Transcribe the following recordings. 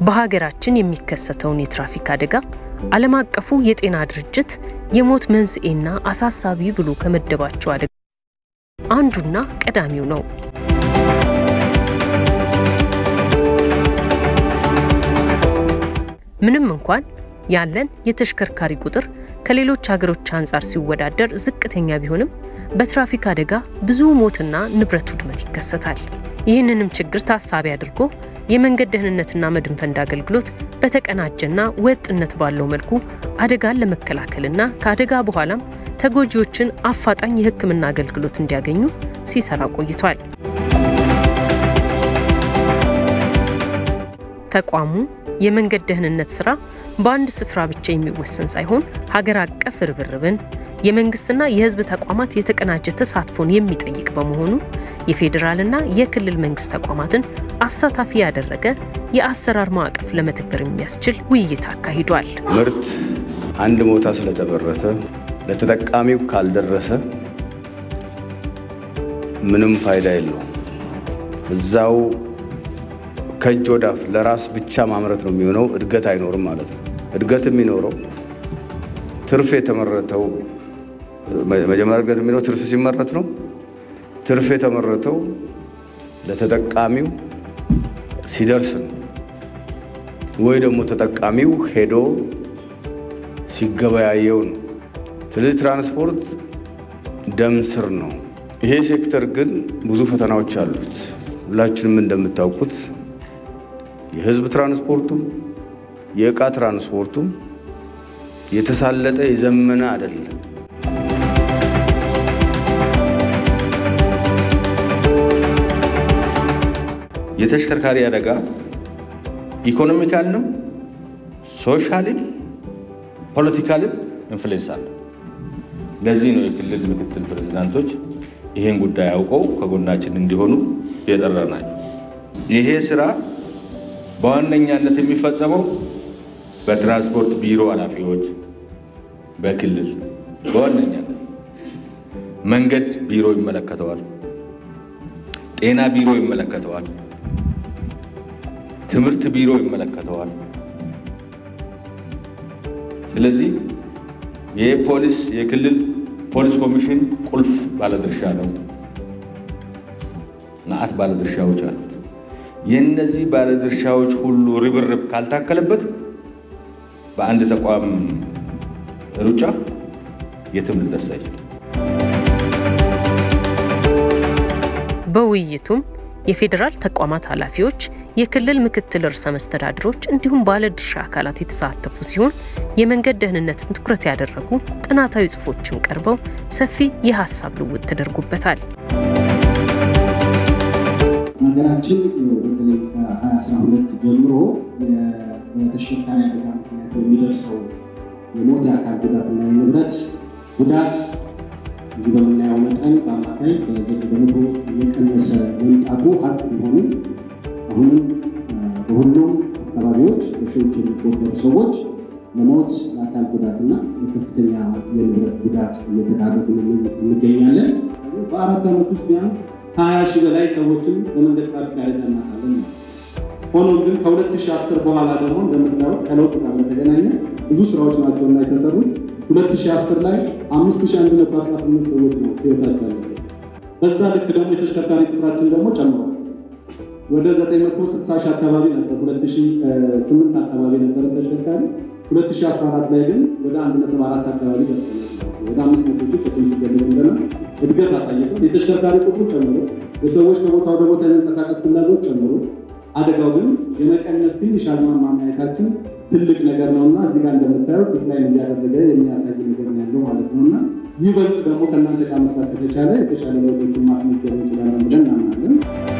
በሀገራችን የሚከሰተውን የትራፊክ አደጋ ዓለም አቀፉ የጤና ድርጅት የሞት መንስኤና አሳሳቢ ብሎ ከመደባቸው አደጋ አንዱና ቀዳሚው ነው። ምንም እንኳን ያለን የተሽከርካሪ ቁጥር ከሌሎች ሀገሮች አንጻር ሲወዳደር ዝቅተኛ ቢሆንም በትራፊክ አደጋ ብዙ ሞትና ንብረት ውድመት ይከሰታል። ይህንንም ችግር ታሳቢ አድርጎ የመንገድ ደህንነትና መድን ፈንድ አገልግሎት በተቀናጀና ወጥነት ባለው መልኩ አደጋን ለመከላከልና ከአደጋ በኋላም ተጎጂዎችን አፋጣኝ የሕክምና አገልግሎት እንዲያገኙ ሲሰራ ቆይቷል። ተቋሙ የመንገድ ደህንነት ስራ በአንድ ስፍራ ብቻ የሚወሰን ሳይሆን ሀገር አቀፍ ርብርብን የመንግስትና የህዝብ ተቋማት የተቀናጀ ተሳትፎን የሚጠይቅ በመሆኑ የፌዴራልና የክልል መንግስት ተቋማትን አሳታፊ ያደረገ የአሰራር ማዕቀፍ ለመተግበር የሚያስችል ውይይት አካሂዷል። ምርት አንድ ቦታ ስለተመረተ ለተጠቃሚው ካልደረሰ ምንም ፋይዳ የለውም። እዛው ከእጅ ወዳፍ ለራስ ብቻ ማምረት ነው የሚሆነው። እድገት አይኖርም ማለት ነው። እድገት የሚኖረው ትርፍ የተመረተው መጀመሪያ እድገት የሚኖረው ትርፍ ሲመረት ነው። ትርፍ የተመረተው ለተጠቃሚው ሲደርስ ነው፣ ወይ ደግሞ ተጠቃሚው ሄዶ ሲገበያየው ነው። ስለዚህ ትራንስፖርት ደም ስር ነው። ይሄ ሴክተር ግን ብዙ ፈተናዎች አሉት። ሁላችንም እንደምታውቁት የህዝብ ትራንስፖርቱም የእቃ ትራንስፖርቱም የተሳለጠ የዘመነ አይደለም። የተሽከርካሪ አደጋ ኢኮኖሚካልንም ሶሻልም ፖለቲካልም ኢንፍሉዌንስ አለ። ለዚህ ነው የክልል ምክትል ፕሬዚዳንቶች ይህን ጉዳይ አውቀው ከጎናችን እንዲሆኑ የጠራናቸው። ይሄ ስራ በዋነኛነት የሚፈጸመው በትራንስፖርት ቢሮ ኃላፊዎች በክልል በዋነኛነት መንገድ ቢሮ ይመለከተዋል፣ ጤና ቢሮ ይመለከተዋል፣ ትምህርት ቢሮ ይመለከተዋል። ስለዚህ የፖሊስ የክልል ፖሊስ ኮሚሽን ቁልፍ ባለድርሻ ነው። ናአት ባለድርሻዎች አሉት። የእነዚህ ባለድርሻዎች ሁሉ ርብርብ ካልታከለበት በአንድ ተቋም ሩጫ የትም ልደርስ አይችልም። በውይይቱም የፌዴራል ተቋማት ኃላፊዎች፣ የክልል ምክትል ርዕሰ መስተዳድሮች እንዲሁም ባለድርሻ አካላት የተሳተፉ ሲሆን የመንገድ ደህንነትን ትኩረት ያደረጉ ጥናታዊ ጽሑፎችም ቀርበው ሰፊ የሀሳብ ልውውጥ ተደርጎበታል። ሀገራችን በተለይ ከ2012 ጀምሮ በተሽከርካሪ አደጋ ምክንያት የሚደርሰው የሞት የአካል ጉዳትና የንብረት ጉዳት እዚህ በምናየው መጠን በአማካይ በዘጠኝ በመቶ እየቀነሰ መምጣቱ ሀቅ ቢሆንም አሁንም በሁሉም አካባቢዎች በሺዎች የሚቆጠሩ ሰዎች ለሞት ለአካል ጉዳትና ለከፍተኛ የንብረት ጉዳት እየተዳረጉ እንገኛለን። በአራት ዓመት ውስጥ ቢያንስ ከሀያ ሺህ በላይ ሰዎችን በመንገድ ትራፊክ አደጋ እናጣለን ነው። ሆኖም ግን ከ2010 በኋላ ደግሞ እንደምታዩት ከለውጥ ጋር በተገናኘ ብዙ ስራዎች ናቸው እና የተሰሩት 2010 ላይ 5118 ሰዎች ነው ህይወታቸው ያለበት። በዛ ልክ ደግሞ የተሽከርካሪ ቁጥራችን ደግሞ ጨምሯል። ወደ 960 ሺህ አካባቢ ነበር 2008 አካባቢ ነበረ ተሽከርካሪ 2014 ላይ ግን ወደ 1.4 አካባቢ ደርሰናል። ወደ 500 ሺህ ቅድም ሲገለጽ እንደነ እድገት አሳይቷል። የተሽከርካሪ ቁጥሩ ጨምሮ የሰዎች ከቦታ ወደ ቦታ የመንቀሳቀስ ፍላጎት ጨምሮ አደጋው ግን የመቀነስ ትንሽ አዝማማ ማየታችን ትልቅ ነገር ነው እና እዚህ ጋር እንደምታየው ዲክላይን እያደረገ የሚያሳይ ነገር ነው ያለው ማለት ነው እና ይበልጥ ደግሞ ከእናንተ ጋር መስራት ከተቻለ የተሻለ ለውጦችን ማስመዝገብ እንችላለን ብለን እናምናለን።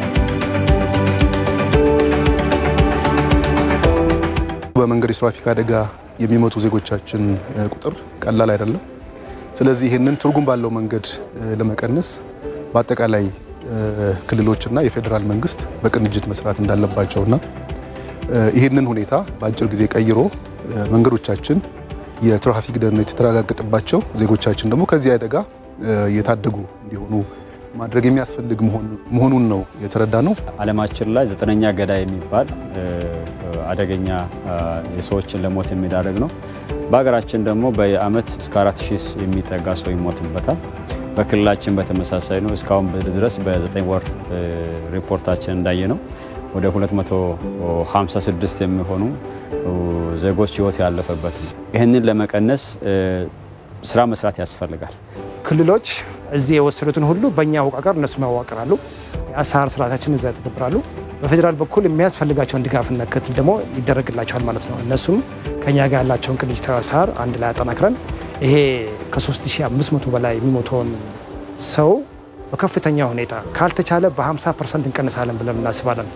በመንገድ የትራፊክ አደጋ የሚሞቱ ዜጎቻችን ቁጥር ቀላል አይደለም። ስለዚህ ይህንን ትርጉም ባለው መንገድ ለመቀነስ በአጠቃላይ ክልሎችና የፌዴራል መንግስት በቅንጅት መስራት እንዳለባቸውና ይህንን ሁኔታ በአጭር ጊዜ ቀይሮ መንገዶቻችን የትራፊክ ደህንነት የተረጋገጠባቸው ዜጎቻችን ደግሞ ከዚህ አደጋ የታደጉ እንዲሆኑ ማድረግ የሚያስፈልግ መሆኑን ነው የተረዳ ነው። ዓለማችን ላይ ዘጠነኛ ገዳይ የሚባል አደገኛ የሰዎችን ለሞት የሚዳረግ ነው። በሀገራችን ደግሞ በአመት እስከ አራት ሺህ የሚጠጋ ሰው ይሞትበታል። በክልላችን በተመሳሳይ ነው። እስካሁን ድረስ በዘጠኝ ወር ሪፖርታችን እንዳየ ነው ወደ 256 የሚሆኑ ዜጎች ህይወት ያለፈበት ነው። ይህንን ለመቀነስ ስራ መስራት ያስፈልጋል። ክልሎች እዚህ የወሰዱትን ሁሉ በእኛ አወቃቀር እነሱ ያዋቅራሉ። የአሰራር ስርዓታችን እዛ ያተገብራሉ። በፌዴራል በኩል የሚያስፈልጋቸውን ድጋፍና ክትል ደግሞ ይደረግላቸዋል ማለት ነው። እነሱም ከኛ ጋር ያላቸውን ቅንጅታዊ አሰራር አንድ ላይ አጠናክረን ይሄ ከ3500 በላይ የሚሞተውን ሰው በከፍተኛ ሁኔታ ካልተቻለ በ50 ፐርሰንት እንቀንሳለን ብለን እናስባለን።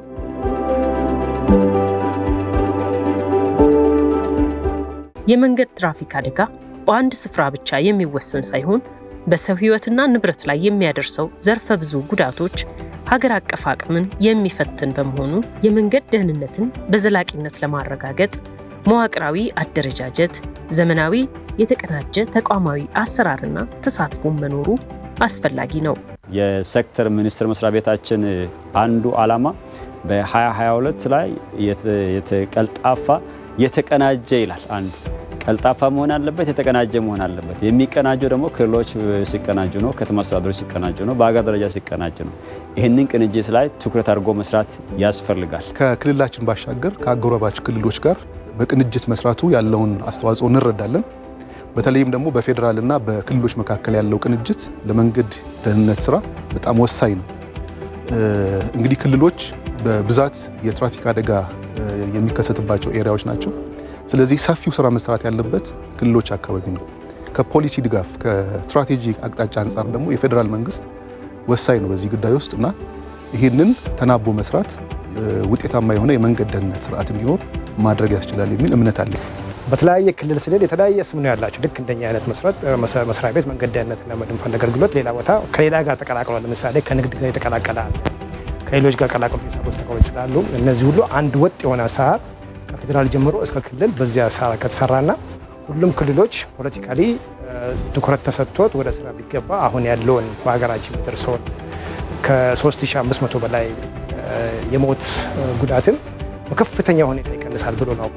የመንገድ ትራፊክ አደጋ በአንድ ስፍራ ብቻ የሚወሰን ሳይሆን በሰው ህይወትና ንብረት ላይ የሚያደርሰው ዘርፈ ብዙ ጉዳቶች ሀገር አቀፍ አቅምን የሚፈትን በመሆኑ የመንገድ ደህንነትን በዘላቂነት ለማረጋገጥ መዋቅራዊ አደረጃጀት፣ ዘመናዊ የተቀናጀ ተቋማዊ አሰራርና ተሳትፎ መኖሩ አስፈላጊ ነው። የሴክተር ሚኒስቴር መስሪያ ቤታችን አንዱ ዓላማ በ2022 ላይ የተቀልጣፋ የተቀናጀ ይላል። አንዱ ቀልጣፋ መሆን አለበት፣ የተቀናጀ መሆን አለበት። የሚቀናጀው ደግሞ ክልሎች ሲቀናጁ ነው፣ ከተማ አስተዳደሮች ሲቀናጁ ነው፣ በሀገር ደረጃ ሲቀናጁ ነው። ይህንን ቅንጅት ላይ ትኩረት አድርጎ መስራት ያስፈልጋል። ከክልላችን ባሻገር ከአጎራባች ክልሎች ጋር በቅንጅት መስራቱ ያለውን አስተዋጽኦ እንረዳለን። በተለይም ደግሞ በፌዴራልና በክልሎች መካከል ያለው ቅንጅት ለመንገድ ደህንነት ስራ በጣም ወሳኝ ነው። እንግዲህ ክልሎች በብዛት የትራፊክ አደጋ የሚከሰትባቸው ኤሪያዎች ናቸው። ስለዚህ ሰፊው ስራ መስራት ያለበት ክልሎች አካባቢ ነው። ከፖሊሲ ድጋፍ ከስትራቴጂ አቅጣጫ አንጻር ደግሞ የፌዴራል መንግስት ወሳኝ ነው በዚህ ጉዳይ ውስጥ እና ይህንን ተናቦ መስራት ውጤታማ የሆነ የመንገድ ደህንነት ስርዓት እንዲኖር ማድረግ ያስችላል የሚል እምነት አለ። በተለያየ ክልል ስንል የተለያየ ስም ነው ያላቸው። ልክ እንደኛ አይነት መስሪያ ቤት መንገድ ደህንነትና መድን ፈንድ አገልግሎት ሌላ ቦታ ከሌላ ጋር ተቀላቅሏል። ለምሳሌ ከንግድ ጋር የተቀላቀለ አለ። ከሌሎች ጋር ቀላቅሎ የሚሰሩት ነገሮች ስላሉ እነዚህ ሁሉ አንድ ወጥ የሆነ አሰራር ከፌዴራል ጀምሮ እስከ ክልል በዚህ አሰራር ከተሰራና ሁሉም ክልሎች ፖለቲካሊ ትኩረት ተሰጥቶት ወደ ስራ ቢገባ አሁን ያለውን በሀገራችን የሚደርሰውን ከ3500 በላይ የሞት ጉዳትን በከፍተኛ ሁኔታ ይቀንሳል ብሎ ነው።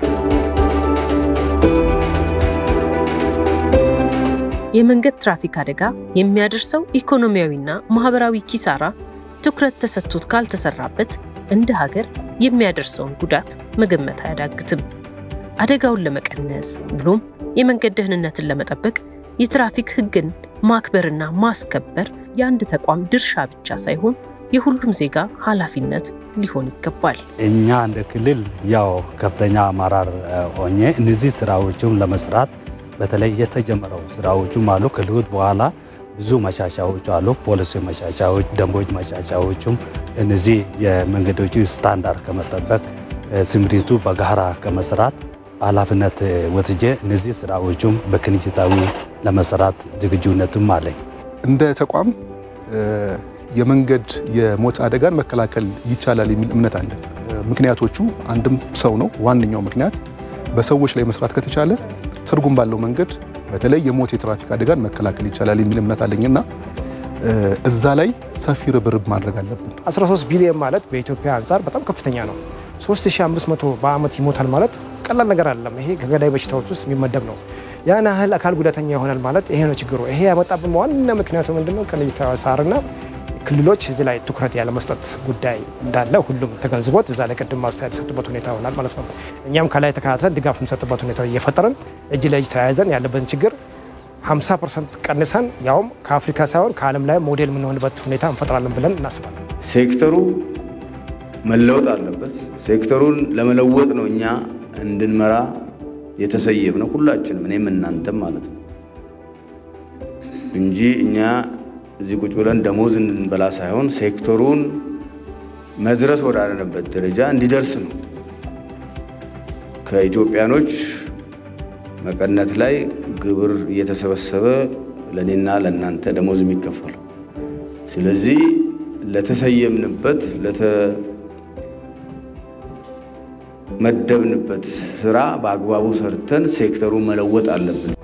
የመንገድ ትራፊክ አደጋ የሚያደርሰው ኢኮኖሚያዊና ማህበራዊ ኪሳራ ትኩረት ተሰጥቶት ካልተሰራበት እንደ ሀገር የሚያደርሰውን ጉዳት መገመት አያዳግትም። አደጋውን ለመቀነስ ብሎም የመንገድ ደህንነትን ለመጠበቅ የትራፊክ ሕግን ማክበርና ማስከበር የአንድ ተቋም ድርሻ ብቻ ሳይሆን የሁሉም ዜጋ ኃላፊነት ሊሆን ይገባል። እኛ እንደ ክልል ያው ከፍተኛ አመራር ሆኜ እነዚህ ስራዎችን ለመስራት በተለይ የተጀመረው ስራዎቹም አሉ። ከለውጥ በኋላ ብዙ መሻሻዎች አሉ። ፖሊሲ መሻሻዎች፣ ደንቦች መሻሻዎችም እነዚህ የመንገዶቹ ስታንዳርድ ከመጠበቅ ስምሪቱ በጋራ ከመስራት ኃላፊነት ወስጄ እነዚህ ስራዎቹም በቅንጅታዊ ለመስራት ዝግጁነትም አለኝ። እንደ ተቋም የመንገድ የሞት አደጋን መከላከል ይቻላል የሚል እምነት አለ። ምክንያቶቹ አንድም ሰው ነው። ዋነኛው ምክንያት በሰዎች ላይ መስራት ከተቻለ ትርጉም ባለው መንገድ በተለይ የሞት የትራፊክ አደጋን መከላከል ይቻላል የሚል እምነት አለኝና እዛ ላይ ሰፊ ርብርብ ማድረግ አለብን። 13 ቢሊዮን ማለት በኢትዮጵያ አንጻር በጣም ከፍተኛ ነው። 3500 በአመት ይሞታል ማለት ቀላል ነገር አይደለም። ይሄ ከገዳይ በሽታዎች ውስጥ የሚመደብ ነው። ያን ያህል አካል ጉዳተኛ ይሆናል ማለት ይሄ ነው ችግሩ። ይሄ ያመጣብን ዋና ምክንያቱ ምንድነው? ቅንጅታዊ አሰራርና ክልሎች እዚህ ላይ ትኩረት ያለመስጠት ጉዳይ እንዳለ ሁሉም ተገንዝቦት እዛ ላይ ቅድም ማስተያየት የሰጡበት ሁኔታ ይሆናል ማለት ነው። እኛም ከላይ ተከታትለን ድጋፍ የምንሰጥበት ሁኔታ እየፈጠርን እጅ ለእጅ ተያይዘን ያለበትን ችግር 50 ፐርሰንት ቀንሰን ያውም ከአፍሪካ ሳይሆን ከዓለም ላይ ሞዴል የምንሆንበት ሁኔታ እንፈጥራለን ብለን እናስባለን። ሴክተሩ መለወጥ አለበት። ሴክተሩን ለመለወጥ ነው እኛ እንድንመራ የተሰየም ነው ሁላችንም፣ እኔም እናንተም ማለት ነው እንጂ እኛ እዚህ ቁጭ ብለን ደሞዝ እንድንበላ ሳይሆን ሴክተሩን መድረስ ወዳለንበት ደረጃ እንዲደርስ ነው። ከኢትዮጵያኖች መቀነት ላይ ግብር እየተሰበሰበ ለእኔና ለእናንተ ደሞዝ የሚከፈለው። ስለዚህ ለተሰየምንበት ለተመደብንበት ስራ በአግባቡ ሰርተን ሴክተሩን መለወጥ አለብን።